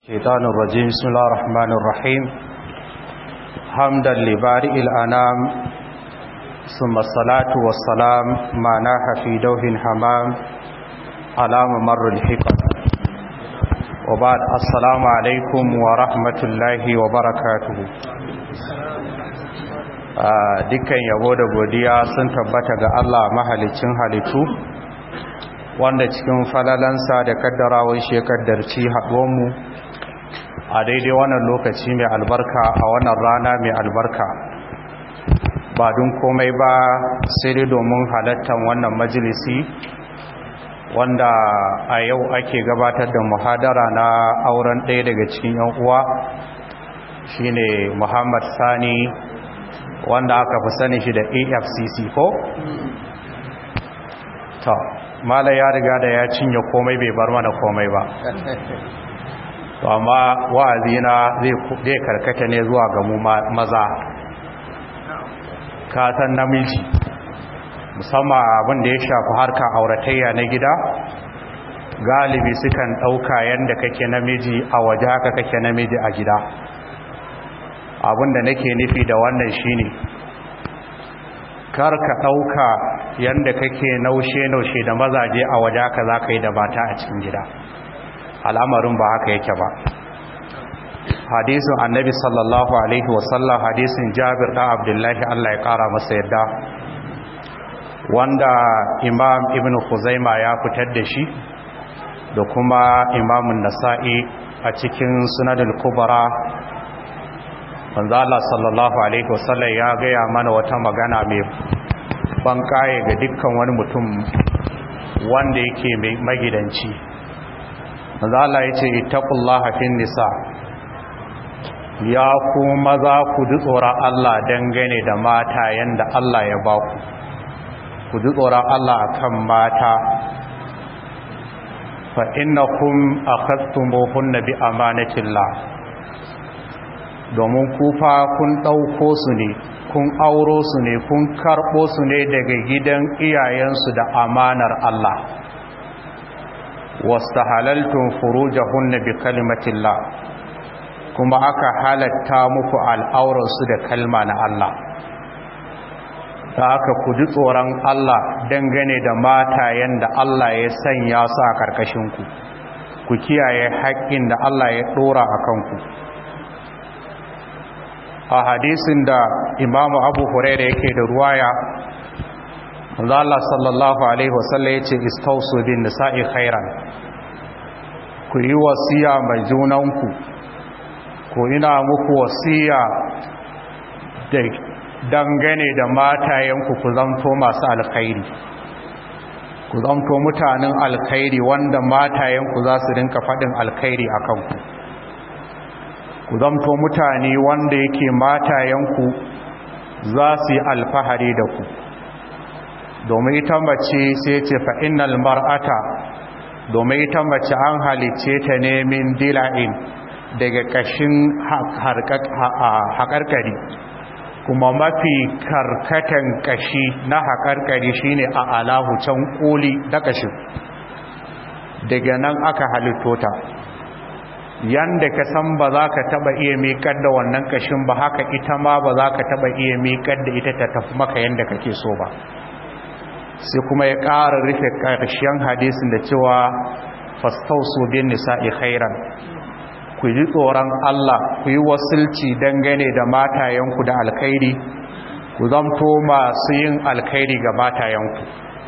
الشيطان الرجيم بسم الله الرحمن الرحيم حمدا لبارئ الأنام ثم الصلاة والسلام ما ناح في دوح حمام على ممر الحكم وبعد السلام عليكم ورحمة الله وبركاته dukkan yabo da godiya sun tabbata ga Allah mahalicin halittu wanda cikin falalansa da kaddarawar shi ya kaddarci haɗuwanmu a daidai wannan lokaci mai albarka a wannan rana mai albarka ba don komai ba sai dai domin halattar wannan majalisi wanda a yau ake gabatar da muhadara na auren ɗaya daga cikin yan uwa shine muhammad sani wanda aka fi sani shi da afcc ko? ta mala ya riga da ya cinye komai bai bar mana komai ba to amma wa'azina zai karkata ne zuwa ga mu maza kasan namiji musamman abin da ya shafi harka auratayya na gida galibi sukan ɗauka yadda kake namiji a waje haka kake namiji a gida abin da nake nufi da wannan shine kar ka ɗauka yadda kake naushe-naushe da mazaje a waje haka za ka yi da mata a cikin gida al'amarin ba haka yake ba hadisin annabi sallallahu alaihi wasallam hadisin jabir ɗan abdullahi allah ya ƙara masa yadda wanda imam ibn huzaima ya fitar da shi da kuma imamun nasa'i a cikin sunadul kubara wanzu allah sallallahu alaihi wasallam ya gaya mana wata magana mai ban kaye ga dukkan wani mutum wanda yake mai magidanci manzo Allah yace ittaqullaha fin nisa ya ku maza ku ji tsoron Allah dangane da mata yanda Allah ya ba ku ku ji tsoron Allah akan mata fa innakum akhadtumuhunna bi amanatillah domin ku fa kun dauko su ne kun auro su ne kun karbo su ne daga gidan iyayensu da amanar Allah wastahalaltum furujahunna bi kalimatillah kuma aka halatta muku al'auransu da kalma na Allah da aka ku ji tsoron Allah dangane da matayen da Allah ya sanya su a karkashinku ku kiyaye haƙƙin da Allah ya ɗora a kanku a hadisin da imamu abu huraira yake da ruwaya Allah sallallahu alaihi wasallam yace istausu bin nisa'i khairan ku yi wasiya mai junanku ko ina muku wasiya da dangane da matayenku ku zanto masu alkhairi ku zanto mutanen alkhairi wanda matayenku za su rinka faɗin alkhairi a kanku ku zanto mutane wanda yake matayenku za su yi alfahari da ku domin ita mace sai ce fa innal mar'ata domin ita mace an halice ta ne min dila'in daga kashin haƙarƙari kuma mafi karkatan kashi na haƙarƙari shine a alahu can ƙoli da kashin daga nan aka halitto ta yanda ka san ba za ka taba iya miƙar da wannan kashin ba haka ita ma ba za ka taba iya miƙar da ita ta tafi maka yanda kake so ba sai kuma ya ƙara rufe ƙarshen hadisin da cewa fastausu bin nisa'i khairan ku ji tsoron Allah ku yi wasilci dangane da matayenku da alkhairi ku zamto masu yin alkhairi ga matayenku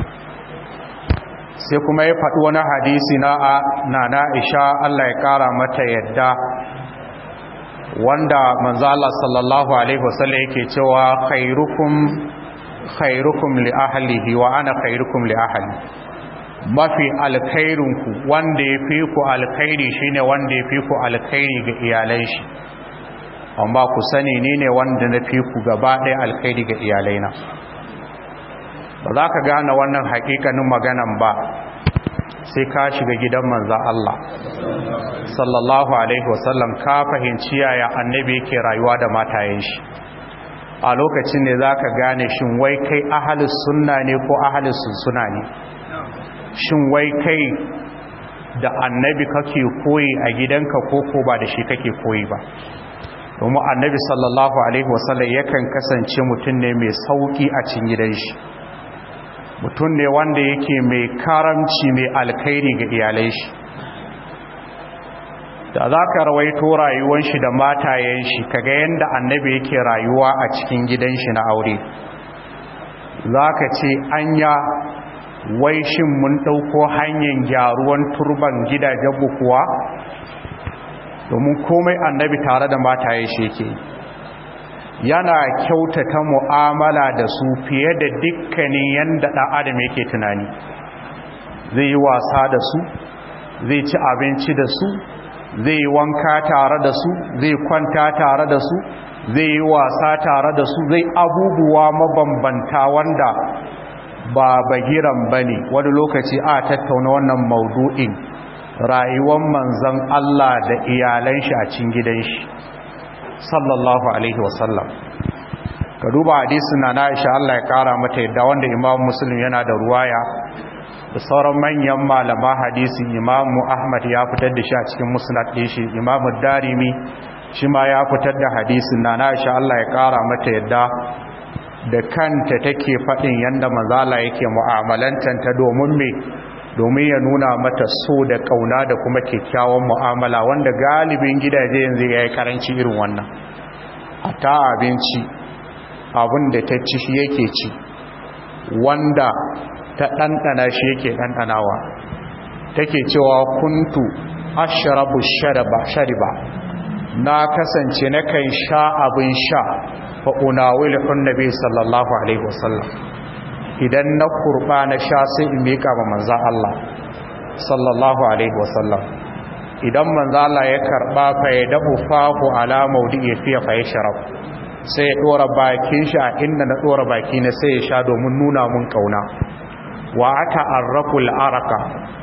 sai kuma ya faɗi wani hadisi na na Aisha Allah ya ƙara mata yadda wanda manzo Allah sallallahu alaihi wasallam yake cewa khairukum khairukum li ahlihi wa ana khairukum li ahli mafi alkhairinku wanda ya fi ku alkhairi shine wanda ya fi ku alkhairi ga iyalan shi amma ku sani ni ne wanda na fi ku gaba ɗaya alkhairi ga iyalaina ba za ka gane wannan hakikanin maganan ba sai ka shiga gidan manza Allah sallallahu alaihi wasallam ka fahimci yaya annabi yake rayuwa da matayen shi a lokacin ne za ka gane shin wai kai ahalus sunna ne ko ahalus sunsuna ne shin wai kai da annabi kake koyi a gidanka ko ko ba da shi kake koyi ba domin annabi sallallahu alaihi wasallam yakan kasance mutum ne mai sauki a cikin gidan shi mutum ne wanda yake mai karamci mai alkhairi ga iyalai shi da za ka rawaito rayuwan shi da matayen shi kaga yadda annabi yake rayuwa a cikin gidan shi na aure za ka ce anya wai shin mun ɗauko hanyar gyaruwan turban gidajen bukuwa domin komai annabi tare da mataye shi yake yana kyautata mu'amala da su fiye da dukkanin yadda ɗan adam yake tunani zai yi wasa da su zai ci abinci da su zai yi wanka tare da su zai kwanta tare da su zai yi wasa tare da su zai abubuwa mabambanta wanda ba bagiran ba ne wani lokaci a tattauna wannan maudu'in rayuwar manzan Allah da iyalan shi a cikin gidan shi sallallahu alaihi wasallam ka duba hadisin na Aisha Allah ya kara mata yadda wanda Imam Muslim yana da ruwaya da sauran manyan malama hadisi Imam Ahmad ya fitar da shi a cikin musnad din shi Imam Darimi shi ma ya fitar da hadisin na Aisha Allah ya kara mata yadda da kanta take faɗin yanda manzala yake mu'amalantanta domin me domin ya nuna mata so da kauna da kuma kyakkyawan mu'amala wanda galibin gidaje yanzu ya yi karanci irin wannan a ta abinci abin da ta ci shi yake ci wanda ta ɗanɗana shi yake ɗanɗanawa take cewa kuntu ashrabu shariba shariba na kasance na kan sha abin sha fa unawilun nabi sallallahu alaihi wasallam idan na kurba na sha sai in mika ma manzan Allah sallallahu alaihi wasallam idan manzan Allah ya karba fa ya dafu fahu ala maudi'i fiye fa ya sharab sai ya dora bakin shi a inda na dora baki na sai ya sha domin nuna mun kauna wa aka arraqul araka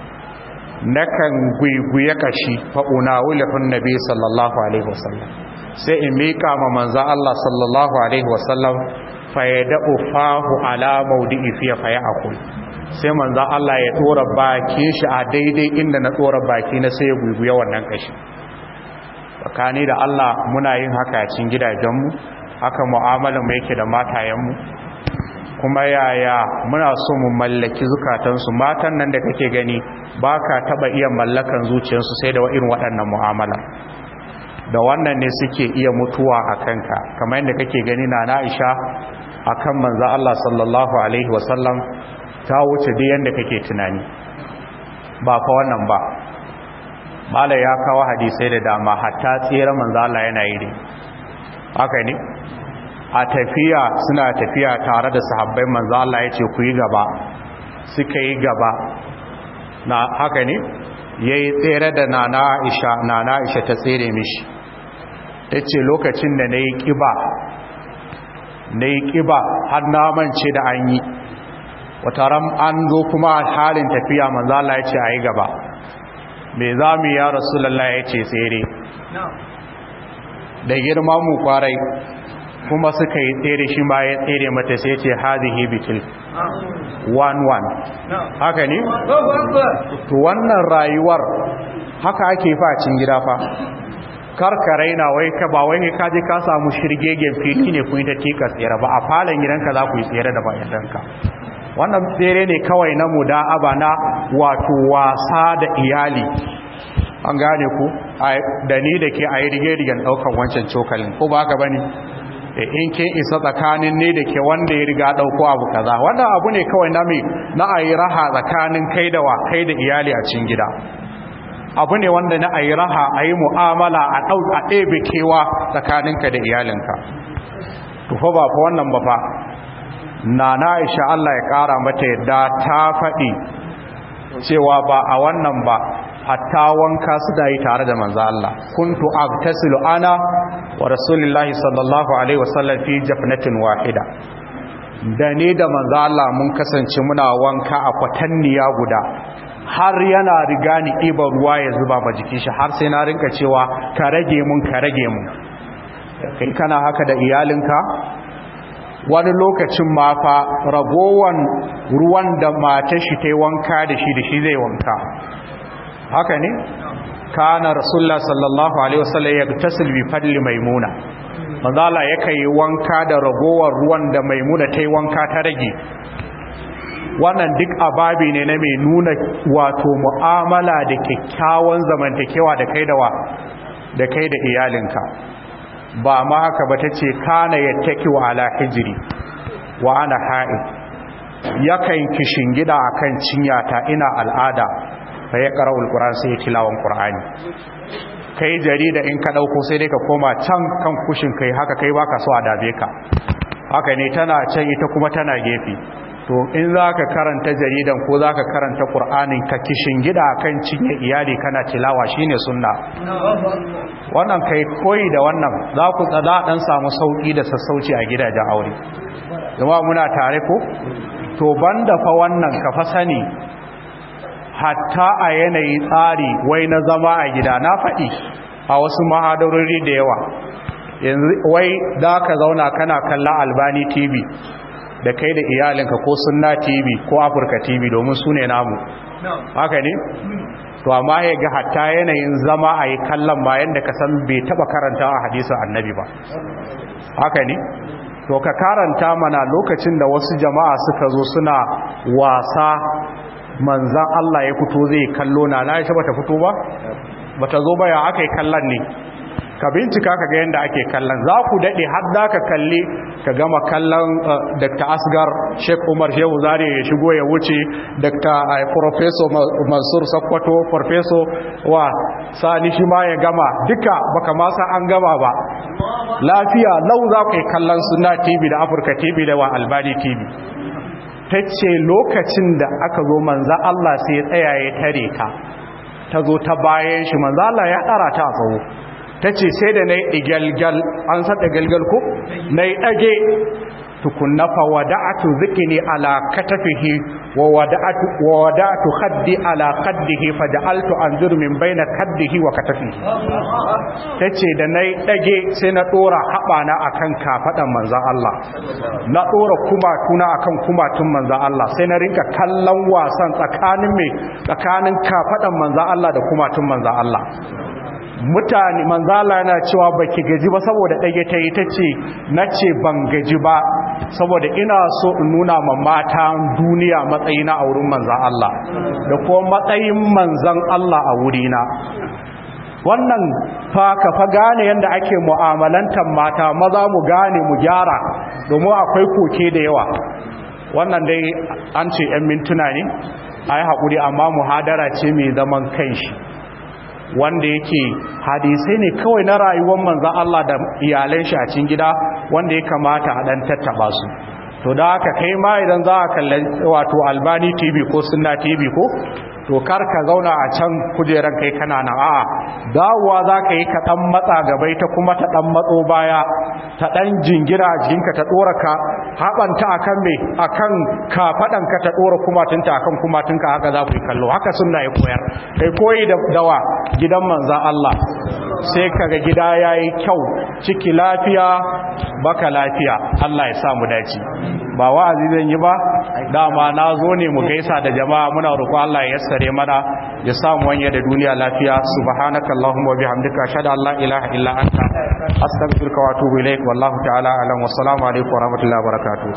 nakan guiguye kashi fa unawilun nabi sallallahu alaihi wasallam sai in mika ma manzan Allah sallallahu alaihi wasallam fayyada'u fahu ala maudi'i fiye faye akul sai manzan Allah ya tsora baki shi a daidai inda na tsora baki na sai ya guguya wannan kashi tsakani da Allah muna yin haka cikin gidajenmu haka mu'amalar mu yake da matayenmu kuma yaya muna so mu mallaki zukatansu matan nan da kake gani ba ka taɓa iya mallakan zuciyarsu sai da irin waɗannan mu'amala da wannan ne suke iya mutuwa a kanka kamar yadda kake gani na na'isha a kan manza Allah sallallahu Alaihi wasallam ta wuce da yadda kake tunani ba fa wannan ba mala ya kawo hadisai da dama hatta tsere manza Allah yana yi ne haka ne a tafiya suna tafiya tare da sahabbai manza Allah ya ce ku yi gaba suka yi gaba na haka ne ya yi tsere da nana aisha nana aisha ta tsere mishi ta ce lokacin da na yi ƙiba na yi ƙiba har namance da an yi wata ram an zo kuma halin tafiya manzala ya ce a yi gaba mai za mu ya rasulallah ya ce tsere da girma mu kwarai kuma suka yi tsere shi ma ya tsere mata sai ce hazihi bitil one one haka ne? to wannan rayuwar haka ake facin gida fa karka raina wai ka ba wai ka je ka samu shirgegen fili ne kun ta tika tsere ba a falon gidanka za ku yi tsere da bayanka wannan tsere ne kawai na muda'aba na wato wasa da iyali an gane ku da ni da ke a yi rige-rigen ɗaukan wancan cokalin ko ba ka ba ne in ke isa tsakanin ne da ke wanda ya riga ɗauko abu kaza wannan abu ne kawai na mai na a yi raha tsakanin kai da wa kai da iyali a cikin gida abu ne wanda na a yi raha a yi mu'amala a ɗau a ɗebe kewa tsakaninka da iyalinka tufa ba fa wannan ba fa na na isha Allah ya ƙara mata yadda ta faɗi cewa ba a wannan ba hatta wanka su da yi tare da manzo Allah kuntu agtasilu ana wa rasulillahi sallallahu alaihi wasallam fi jafnatin wahida da ne da manzo Allah mun kasance muna wanka a kwatanniya guda har yana riga ni iba ruwa ya zuba ba jikin shi har sai na rinka cewa ka rage mun ka rage mun kai kana haka da iyalinka wani lokacin ma fa ragowan ruwan da matar shi ta yi wanka da shi da shi zai wanka haka ne kana rasulullah sallallahu alaihi wasallam yagtasil bi fadli maimuna manzo Allah yake yi wanka da ragowar ruwan da maimuna ta yi wanka ta rage wannan duk ababi ne na mai nuna wato mu'amala da kyakkyawan zamantakewa da kai da wa da kai da iyalinka ba ma haka ba ta ce kana yattaki wa ala hijiri wa ana ha'id yakan kishin gida akan cinyata ina al'ada fa ya qara'ul qur'an sai ya tilawan qur'ani kai jarida in ka dauko sai dai ka koma can kan kushin kai haka kai baka so a dabe ka haka ne tana can ita kuma tana gefe to in za ka karanta jaridan ko za ka karanta ƙur'anin ka kishin gida kan cinye iyali kana tilawa shine sunna wannan kai koyi da wannan za ku tsada ɗan samu sauƙi da sassauci a gidajen aure zama muna tare ko to banda fa wannan ka fa sani hatta a yanayi tsari wai na zama a gida na faɗi a wasu mahadarori da yawa yanzu wai za ka zauna kana kallon albani tv da kai da iyalinka ko sunna tv ko afirka tv domin su ne namu haka ne to amma ya ga hatta yanayin zama a yi kallon bayan da ka san bai taba karanta a hadisun annabi ba haka ne to ka karanta mana lokacin da wasu jama'a suka zo suna wasa manzan Allah ya fito zai kallo na na ya bata fito ba bata zo ba ya aka yi kallon ne ka bincika ka ga yadda ake kallon za ku daɗe har za ka kalli ka gama kallon dr asgar sheik umar shehu zari ya shigo ya wuce dr professor mansur sakwato professor wa sani shi ma ya gama duka baka masa an gama ba lafiya lau za ku yi kallon suna tv da afirka tv da wa albani tv ta ce lokacin da aka zo manza allah sai ya tsaya ya tare ka ta zo ta bayan shi manza allah ya ɗara ta a tsawo ta ce sai da na yi igalgal an saɗa galgal ko na yi ɗage tukunna fa wada'atu zikini ala katafihi wa wada'atu wa wada'atu khaddi ala khaddihi fa ja'altu anzur min baina khaddihi wa katafihi tace da nayi dage sai na dora habana akan kafadan manzon Allah na dora kumatuna akan kumatun manzon Allah sai na rinka kallon wasan tsakanin me tsakanin kafadan manzon Allah da kumatun manzon Allah mutane manzala yana cewa baki gaji ba saboda ɗage ta yi ta ce na ce ban gaji ba saboda ina so in nuna ma mata duniya matsayina a wurin manzan Allah da kuma matsayin manzan Allah a wurina wannan fa ka fa gane yadda ake mu'amalantar mata maza mu gane mu gyara domin akwai koke da yawa wannan dai an ce 'yan mintuna ne a yi haƙuri amma muhadara ce mai zaman kanshi wanda yake hadisai ne kawai na rayuwar manzan Allah da iyalan shi a cikin gida wanda ya kamata a dan tattaba su to da haka kai ma idan za a kalli wato albani tv ko sunna tv ko to kar ka zauna a can kujeran kai kana nan a'a dawowa za ka yi ka dan matsa gabai ta kuma ta dan matso baya ta dan jingira a jikinka ta dora ka haɓanta akan me akan kafaɗanka ta dora kumatunta akan kumatunka haka za ku yi kallo haka sunna ya koyar kai koyi da dawa gidan manzan Allah sai kaga gida yayi kyau ciki lafiya baka lafiya Allah ya sa mu dace ba wa'azi zan yi ba dama na zo ne mu gaisa da jama'a muna roƙo Allah ya yassare mana ya samu wanya da duniya lafiya subhanaka allahumma wa bihamdika ashhadu an la ilaha illa anta astaghfiruka wa atubu ilaik wallahu ta'ala alam wa assalamu alaikum wa rahmatullahi wa barakatuh